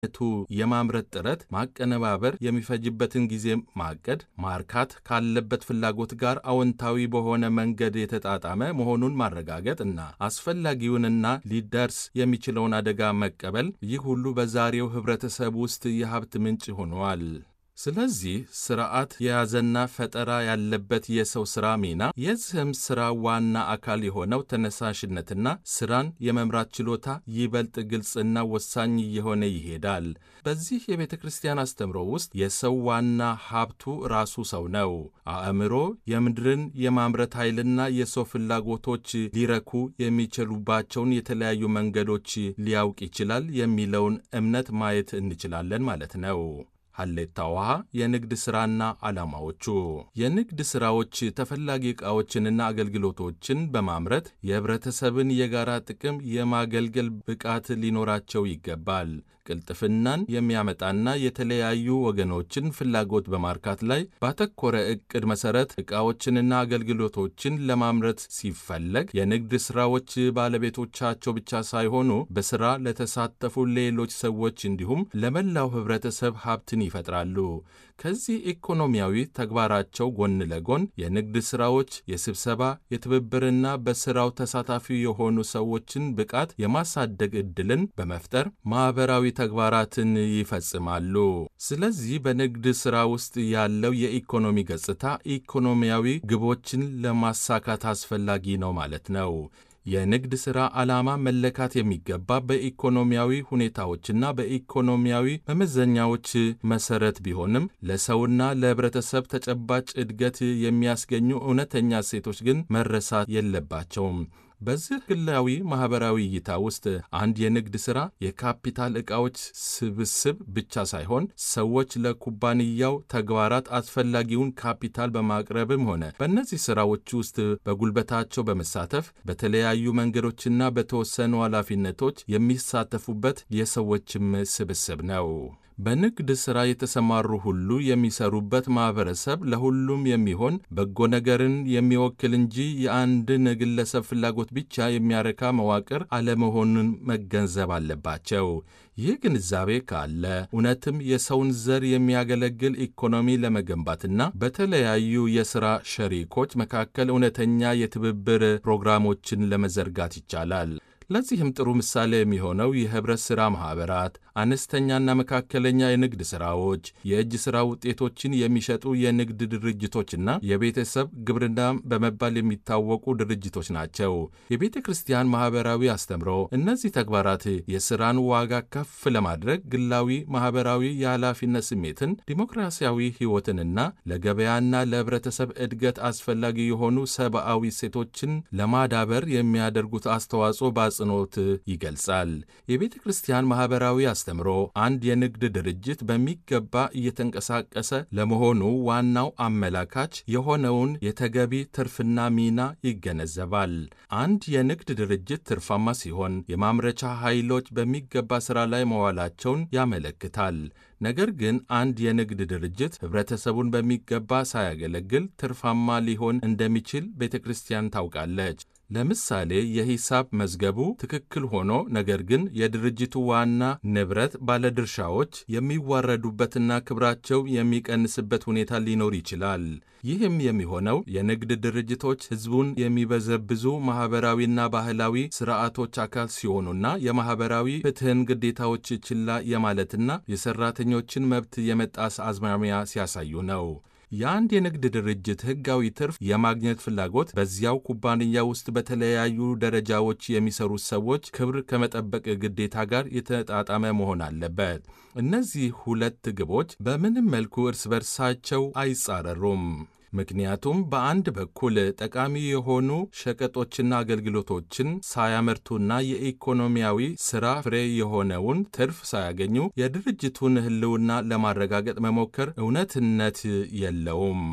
ቱ የማምረት ጥረት ማቀነባበር የሚፈጅበትን ጊዜ ማቀድ፣ ማርካት ካለበት ፍላጎት ጋር አዎንታዊ በሆነ መንገድ የተጣጣመ መሆኑን ማረጋገጥ እና አስፈላጊውንና ሊደርስ የሚችለውን አደጋ መቀበል፣ ይህ ሁሉ በዛሬው ኅብረተሰብ ውስጥ የሀብት ምንጭ ሆነዋል። ስለዚህ ስርዓት የያዘና ፈጠራ ያለበት የሰው ሥራ ሚና የዚህም ሥራ ዋና አካል የሆነው ተነሳሽነትና ሥራን የመምራት ችሎታ ይበልጥ ግልጽና ወሳኝ እየሆነ ይሄዳል። በዚህ የቤተ ክርስቲያን አስተምሮ ውስጥ የሰው ዋና ሀብቱ ራሱ ሰው ነው። አእምሮ የምድርን የማምረት ኃይልና የሰው ፍላጎቶች ሊረኩ የሚችሉባቸውን የተለያዩ መንገዶች ሊያውቅ ይችላል የሚለውን እምነት ማየት እንችላለን ማለት ነው። ሀሌታ ውሃ የንግድ ሥራና ዓላማዎቹ የንግድ ሥራዎች ተፈላጊ ዕቃዎችንና አገልግሎቶችን በማምረት የኅብረተሰብን የጋራ ጥቅም የማገልገል ብቃት ሊኖራቸው ይገባል። ቅልጥፍናን የሚያመጣና የተለያዩ ወገኖችን ፍላጎት በማርካት ላይ ባተኮረ ዕቅድ መሠረት ዕቃዎችንና አገልግሎቶችን ለማምረት ሲፈለግ የንግድ ሥራዎች ባለቤቶቻቸው ብቻ ሳይሆኑ በሥራ ለተሳተፉ ሌሎች ሰዎች እንዲሁም ለመላው ኅብረተሰብ ሀብትን ይፈጥራሉ። ከዚህ ኢኮኖሚያዊ ተግባራቸው ጎን ለጎን የንግድ ሥራዎች የስብሰባ የትብብርና በሥራው ተሳታፊ የሆኑ ሰዎችን ብቃት የማሳደግ ዕድልን በመፍጠር ማኅበራዊ ተግባራትን ይፈጽማሉ። ስለዚህ በንግድ ሥራ ውስጥ ያለው የኢኮኖሚ ገጽታ ኢኮኖሚያዊ ግቦችን ለማሳካት አስፈላጊ ነው ማለት ነው። የንግድ ሥራ ዓላማ መለካት የሚገባ በኢኮኖሚያዊ ሁኔታዎችና በኢኮኖሚያዊ መመዘኛዎች መሠረት ቢሆንም ለሰውና ለኅብረተሰብ ተጨባጭ እድገት የሚያስገኙ እውነተኛ እሴቶች ግን መረሳት የለባቸውም። በዚህ ግላዊ ማኅበራዊ እይታ ውስጥ አንድ የንግድ ሥራ የካፒታል ዕቃዎች ስብስብ ብቻ ሳይሆን ሰዎች ለኩባንያው ተግባራት አስፈላጊውን ካፒታል በማቅረብም ሆነ በእነዚህ ሥራዎች ውስጥ በጉልበታቸው በመሳተፍ በተለያዩ መንገዶችና በተወሰኑ ኃላፊነቶች የሚሳተፉበት የሰዎችም ስብስብ ነው። በንግድ ሥራ የተሰማሩ ሁሉ የሚሰሩበት ማኅበረሰብ ለሁሉም የሚሆን በጎ ነገርን የሚወክል እንጂ የአንድን ግለሰብ ፍላጎት ብቻ የሚያረካ መዋቅር አለመሆኑን መገንዘብ አለባቸው። ይህ ግንዛቤ ካለ እውነትም የሰውን ዘር የሚያገለግል ኢኮኖሚ ለመገንባትና በተለያዩ የሥራ ሸሪኮች መካከል እውነተኛ የትብብር ፕሮግራሞችን ለመዘርጋት ይቻላል። ለዚህም ጥሩ ምሳሌ የሚሆነው የኅብረት ሥራ ማኅበራት፣ አነስተኛና መካከለኛ የንግድ ሥራዎች፣ የእጅ ሥራ ውጤቶችን የሚሸጡ የንግድ ድርጅቶችና የቤተሰብ ግብርና በመባል የሚታወቁ ድርጅቶች ናቸው። የቤተ ክርስቲያን ማኅበራዊ አስተምሮ እነዚህ ተግባራት የሥራን ዋጋ ከፍ ለማድረግ ግላዊ ማኅበራዊ የኃላፊነት ስሜትን፣ ዲሞክራሲያዊ ሕይወትንና ለገበያና ለኅብረተሰብ እድገት አስፈላጊ የሆኑ ሰብአዊ እሴቶችን ለማዳበር የሚያደርጉት አስተዋጽኦ በአጽንኦት ይገልጻል። የቤተ ክርስቲያን ማኅበራዊ አስተምሮ አንድ የንግድ ድርጅት በሚገባ እየተንቀሳቀሰ ለመሆኑ ዋናው አመላካች የሆነውን የተገቢ ትርፍና ሚና ይገነዘባል። አንድ የንግድ ድርጅት ትርፋማ ሲሆን የማምረቻ ኃይሎች በሚገባ ሥራ ላይ መዋላቸውን ያመለክታል። ነገር ግን አንድ የንግድ ድርጅት ኅብረተሰቡን በሚገባ ሳያገለግል ትርፋማ ሊሆን እንደሚችል ቤተ ክርስቲያን ታውቃለች። ለምሳሌ የሂሳብ መዝገቡ ትክክል ሆኖ ነገር ግን የድርጅቱ ዋና ንብረት ባለድርሻዎች የሚዋረዱበትና ክብራቸው የሚቀንስበት ሁኔታ ሊኖር ይችላል። ይህም የሚሆነው የንግድ ድርጅቶች ሕዝቡን የሚበዘብዙ ማኅበራዊና ባህላዊ ሥርዓቶች አካል ሲሆኑና የማኅበራዊ ፍትሕን ግዴታዎች ችላ የማለትና የሠራተኞችን መብት የመጣስ አዝማሚያ ሲያሳዩ ነው። የአንድ የንግድ ድርጅት ሕጋዊ ትርፍ የማግኘት ፍላጎት በዚያው ኩባንያ ውስጥ በተለያዩ ደረጃዎች የሚሰሩ ሰዎች ክብር ከመጠበቅ ግዴታ ጋር የተጣጣመ መሆን አለበት። እነዚህ ሁለት ግቦች በምንም መልኩ እርስ በርሳቸው አይጻረሩም። ምክንያቱም በአንድ በኩል ጠቃሚ የሆኑ ሸቀጦችና አገልግሎቶችን ሳያመርቱና የኢኮኖሚያዊ ሥራ ፍሬ የሆነውን ትርፍ ሳያገኙ የድርጅቱን ሕልውና ለማረጋገጥ መሞከር እውነትነት የለውም።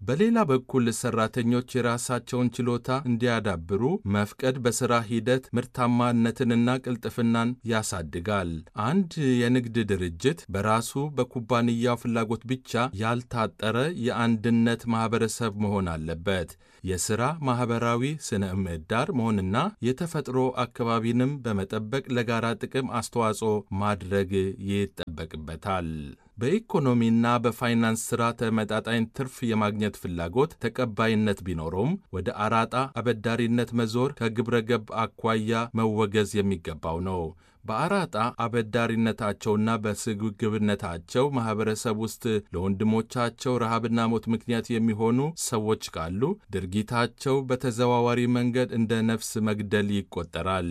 በሌላ በኩል ሰራተኞች የራሳቸውን ችሎታ እንዲያዳብሩ መፍቀድ በሥራ ሂደት ምርታማነትንና ቅልጥፍናን ያሳድጋል። አንድ የንግድ ድርጅት በራሱ በኩባንያው ፍላጎት ብቻ ያልታጠረ የአንድነት ማኅበረሰብ መሆን አለበት። የሥራ ማኅበራዊ ስነ ምህዳር መሆንና የተፈጥሮ አካባቢንም በመጠበቅ ለጋራ ጥቅም አስተዋጽኦ ማድረግ ይጠበቅበታል። በኢኮኖሚና በፋይናንስ ሥራ ተመጣጣኝ ትርፍ የማግኘት ፍላጎት ተቀባይነት ቢኖረውም ወደ አራጣ አበዳሪነት መዞር ከግብረ ገብ አኳያ መወገዝ የሚገባው ነው። በአራጣ አበዳሪነታቸውና በስግብግብነታቸው ማኅበረሰብ ውስጥ ለወንድሞቻቸው ረሃብና ሞት ምክንያት የሚሆኑ ሰዎች ካሉ ድርጊታቸው በተዘዋዋሪ መንገድ እንደ ነፍስ መግደል ይቆጠራል።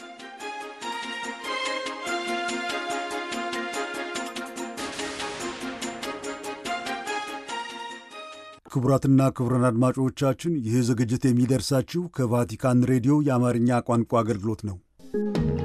ክቡራትና ክቡራን አድማጮቻችን ይህ ዝግጅት የሚደርሳችሁ ከቫቲካን ሬዲዮ የአማርኛ ቋንቋ አገልግሎት ነው።